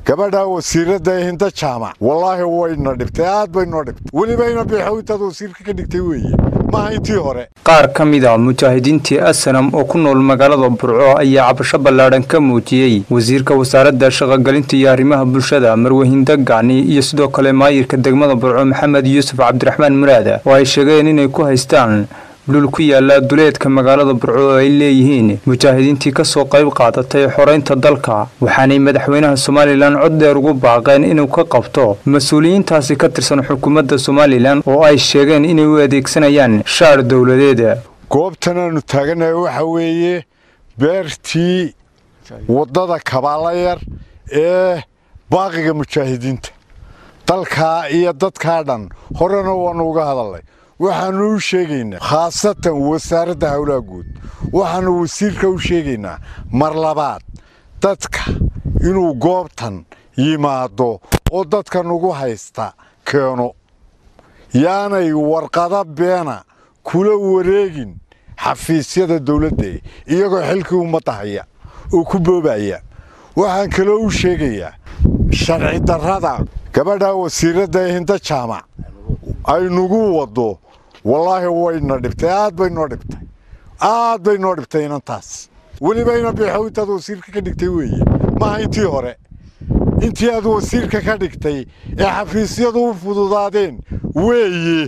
gabadhaa wasiiradda hinda jaamac wallaahi wayna dhibtay aad bay noo dhibtay welibayna biixowintaad wasiirka ka dhigtay weeye maaha intii hore qaar ka mid a mujaahidiintii asanam oo ku nool magaalada burco ayaa cabasho ballaadhan ka muujiyey wasiirka wasaaradda shaqogelinta iyo arrimaha bulshada marwahinda gacni iyo sidoo kale maayirka degmada burco maxamed yuusuf cabdiraxmaan muraada oo ay sheegeen inay ku haystaan dhul ku yaala duleedka magaalada burco oo ay leeyihiin mujaahidiintii ka soo qayb qaadatay xoreynta dalka waxaanay madaxweynaha somalilan cod dheer ugu baaqeen inuu ka qabto mas-uuliyiintaasi ka tirsan xukuumadda somalilan oo ay sheegeen inay u adeegsanayaan shaar dowladeeda goobtan aanu taaganahay waxa weeye beertii waddada kabaalayar ee baaqiga mujaahidiinta dalkaa iyo dadkaa dhan horena waannu uga hadalnay waxaannu u sheegaynaa khaasatan wasaaradda howlaha guud waxaannu wasiirka u sheegaynaa mar labaad dadka inuu goobtan yimaado oo dadka nugu haysta keeno yaanay warqada beena kula wareegin xafiisyada dawladda iyagoo xilkii ummadda haya oo ku boobaya waxaan kaloo u sheegayaa sharci darrada gabadhaa wasiiradda hinda jaamac ay nugu waddo wallaahi wayna dhibtay aad bay noo dhibtay aad bay noo dhibtay inantaas welibayna biixowintaad wasiirka ka dhigtay weeye maaha intii hore intii aad wasiirka ka dhigtay ee xafiisyadu u fududaadeen weeye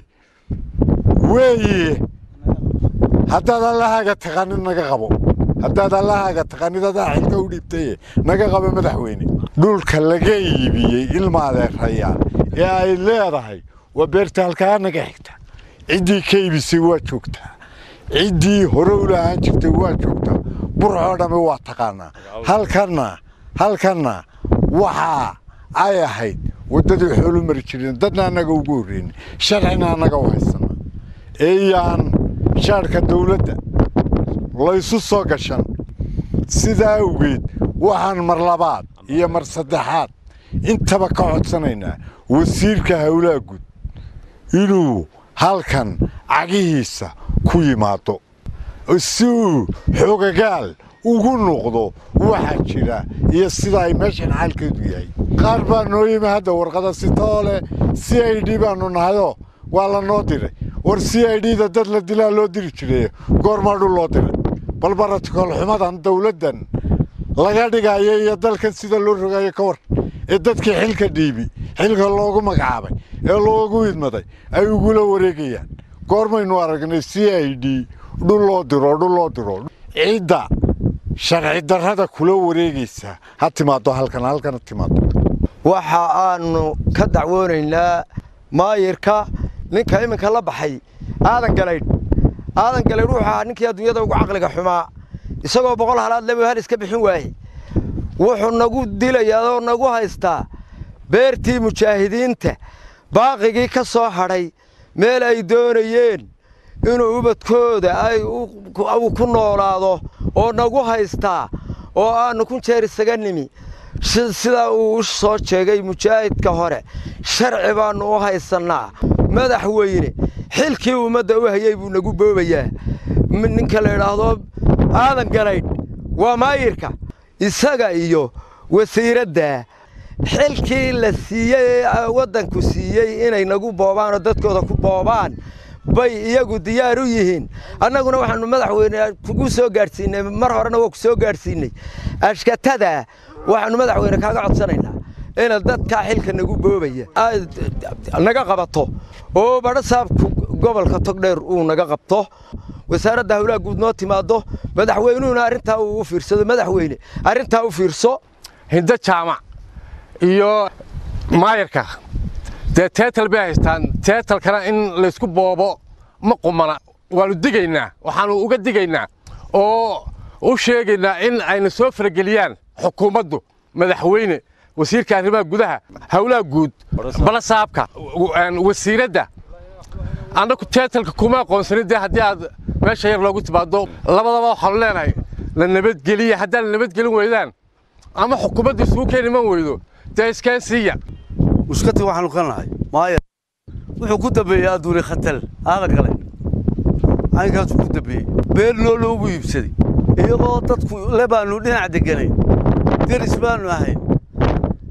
weeye haddaad allahaaga taqaanid naga qabo haddaad allahaaga taqaanid adaa xilka u dhiibtaye naga qabo madaxweyne dhulka laga iibiyey ilma adeerayaal ee ay leedahay waa beerta halkaa naga xigta ciddii ka iibisay waa joogtaa ciddii hore u lahaan jirtay waa joogtaa burcoo dhamme waa taqaanaa halkanna halkanna waxaa ay ahayd waddadii xoolu mari jireen dadna annaga ugu horreynay sharcina annaga u haysana eeyaan shaadhka dawladda laysu soo gashan sidaa awgeed waxaan mar labaad iyo mar saddexaad intaba ka codsanaynaa wasiirka howlaha guud inuu halkan cagihiisa ku yimaado si uu xogagaal ugu noqdo waxaa jira iyo sida ay meeshan xaalkeedu yahay qaar baa noo yimi hadda warqada sitoole c i d baanu nahayoo waa la noo diray war c i d da dad la dilaa loo diri jiray goormaa dhul loo diray bal baratokool xumadan dawladdan laga dhigayo iyo dalkan sida loo rogayo ka war ee dadkii xilka dhiibi xilka loogu magacaabay ee loogu idmaday ay ugula wareegayaan goormaynu aragnay c i d dhul loo diro dhul loo diro ciidda sharci darrada kula wareegaysa ha timaado halkan halkan ha timaado waxa aanu ka dacwoonaynaa maayirka ninka iminka la baxay aadan galaydh aadan galaydh wuxuu ahaa ninkii adduunyada ugu caqliga xumaa isagoo boqol halaad laba hal iska bixin waaye wuxuu nagu dilayaa oo nagu haystaa beertii mujaahidiinta baaqigii ka soo hadhay meel ay doonayeen inuu ubadkooda ay uu ku noolaado oo nagu haystaa oo aannu kun jeer isaga nimi sidaa uu u soo sheegay mujaahidka hore sharci baannu u haysannaa madaxweyne xilkii ummadda u hayey buu nagu boobayaa ninka la idhaahdo aadan galaydh waa maayirka isaga iyo wasiiradda xilkii la siiyey ee waddanku siiyey inay nagu boobaan oo dadkooda ku boobaan bay iyagu diyaar u yihiin annaguna waxaannu madaxweyne kugu soo gaadhsiinay mar horena waa ku soo gaadhsiinay ashkatada waxaannu madaxweyne kaaga codsanaynaa inaad dadkaa xilka nagu boobaya naga qabato oo badhasaabku gobolka togdheer uu naga qabto wasaaradda howlaha guud noo timaado madaxweynuhuna arrintaa uu u fiirsado madaxweyne arrintaa u fiirso hinda jaamac iyo maayarka dee teetal bay haystaan teetalkana in laysku boobo ma qumana waannu digaynaa waxaannu uga digaynaa oo u sheegaynaa in ayna soo farageliyaan xukuumaddu madaxweyne wasiirka arrimaha gudaha howlaha guud balasaabka wasiiradda annagu teetalka kuma aqoonsanin dee haddii aad meesha yar loogu timaado labadaba waxaanu leenahay la nabadgeliya haddaan la nabadgelin weydaan ama xukuumadda isugu keen iman weydo dee iskeen siiya mushkati waxaanu ka nahay maaya wuxuu ku dambeeyey adduuni khatal aadan galay caynkaasuu ku dambeeyey beel noo loogu iibsaday iyagoo dadku le baanu dhinac deganayn deris baanu ahayn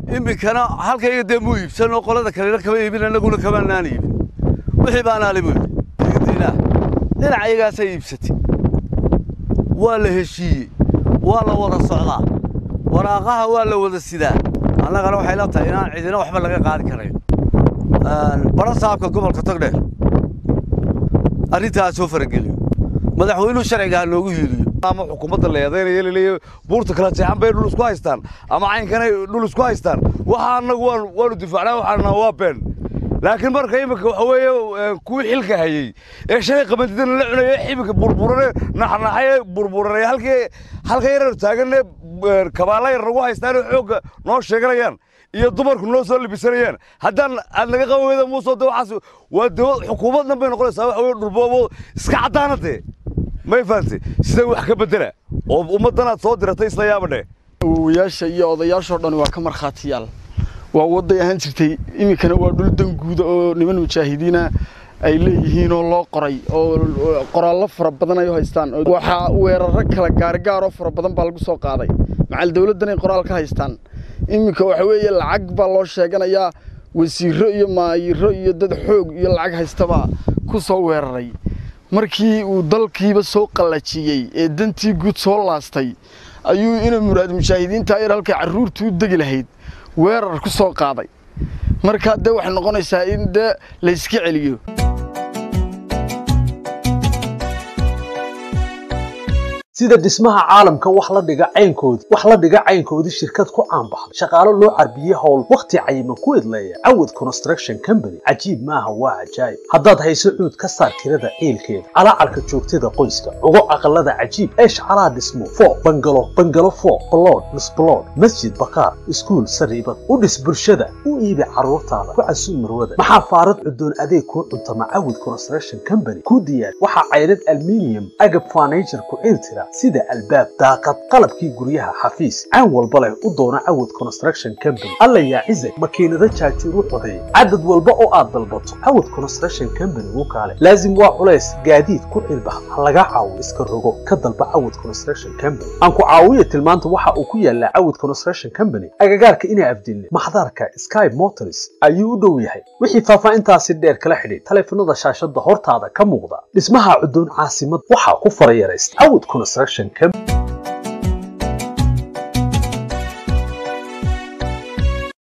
iminkana halkayga dee muu iibsan oo qolada kalena kama iibin annaguna kamaanaan iibin wixii baanaale buu yidhi diinaa dhinac iyagaasay iibsatay waa la heshiiyey waa la wada socdaa waraaqaha waa la wada sidaa annagana waxay la tahay inaan cidina waxba laga qaadi karayn bara saabka gobolka togdheer arrintaas soo farageliyo madaxweynuhu sharciga ha noogu hiiliyo ama xukuumadda la eedaynaya laleeyahay buurta kala jeexan bay dhul isku haystaan ama caynkanay dhul isku haystaan waxa annagu waan waanu difaacnaa waxaana waa been laakiin marka iminka waxa weeye kuwii xilka hayey ee shalay qabantidana la cunaya iminka burburane naxnaxaye burburanay halkii halka yarar taaganne kabaala yar nagu haystaan oo xoogga noo sheeganayaan iyo dumarku noo soo libisanayaan haddaan aad naga qaban weyda muusoo de waxaas waa dawlad xukuumaddan bay noqonaysaa waxa weye dhulboobo iska caddaanade may fahantay sida wax ka bedela oo ummaddanaad soo diratay isla yaabadhe awowayaasha iyo odayaashoo dhan waa ka markhaatiyaal waa wadday ahaan jirtay iminkana waa dhul danguuda oo niman mujaahidiina ay leeyihiin oo loo qoray oo qoraallo fara badan ay u haystaan waxaa weeraro kala gaargaaroo fara badan baa lagu soo qaaday macal dawladdan ay qoraal ka haystaan iminka waxa weeye lacag baa loo sheeganayaa wasiiro iyo maayiro iyo dad xoog iyo lacag haystabaa ku soo weeraray markii uu dalkiiba soo qallajiyey ee dantii guud soo laastay ayuu ina muraad mujaahidiinta yar halkay carruurtu u degi lahayd weerar ku soo qaaday markaa dee waxay noqonaysaa in dee layska celiyo sida dhismaha caalamka wax la dhiga caynkoodii wax la dhiga caynkoodii shirkad ku caanbaxday shaqaalo loo carbiyey howl wakhti cayiman ku idleeya cawad construction company cajiib maaha waa cajaayib haddaad hayso cuud ka saar tirada ciilkeeda calaacarka joogtada qoyska cugo aqalada cajiib eesh calaa dhismo foo bangalo bangalo foo balood misbalood masjid bakaar iskuul sariibad u dhis bulshada u iibi carruurtaada ku casuub marwada maxaa faarad cudoon adeeg kuu cuntama cawad construction company ku diyaar waxaa caydhad alminium agab furniture ku ciiltira sida albaab daaqad qalabkii guryaha xafiis caan walba leh u doona cawad construction company alla yaa cizag makiinado jaajuur u codeeya cadad walba oo aad dalbato cawad construction company wuu kaale laazim waa culays gaadiid ku cilbax ha laga caawo iska rogo ka dalba cawad construction company aan ku caawiya tilmaanta waxa uu ku yaalaa cawad construction company agagaarka inaa afdilne maxdarka sky motors ayuu u dhow yahay wixii faahfaahintaasi dheer kala xidhiid taleefanada shaashada hortaada ka muuqda dhismaha cudoon caasimad waxaa ku farayaraysta cawad construction company